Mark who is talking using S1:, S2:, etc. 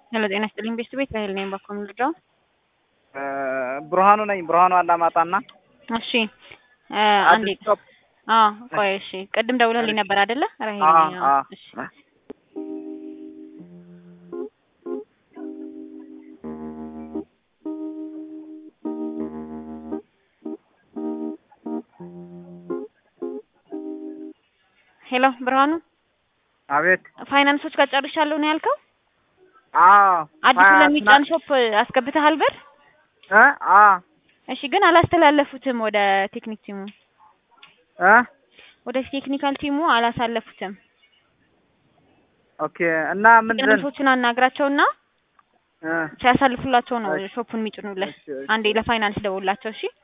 S1: ሄሎ ጤና ይስጥልኝ ቤስት ቤት ራሄል ነኝ ባኮ ምልጃው
S2: ብርሃኑ ነኝ። ብርሃኑ አላማጣና
S1: እሺ አንዴ አዎ ቆይ እሺ ቅድም ደውለህልኝ ነበር አይደለ ራሄል ነኝ አዎ እሺ ሄሎ ብርሃኑ
S2: አቤት።
S1: ፋይናንሶች ጋር ጨርሻለሁ ነው ያልከው?
S2: አዎ
S1: አዲሱ ለሚጫን ሾፕ አስገብተሃል ብር?
S2: እ አ
S1: እሺ ግን አላስተላለፉትም ወደ ቴክኒክ ቲሙ
S2: እ
S1: ወደ ቴክኒካል ቲሙ አላሳለፉትም።
S2: ኦኬ እና ምንድን
S1: ፋይናንሶችን አናግራቸውና
S2: እ
S1: ሲያሳልፉላቸው ነው
S2: እሺ።
S1: ሾፑን የሚጭኑልህ።
S2: እሺ፣ እሺ።
S1: አንዴ ለፋይናንስ ደውላቸው እሺ።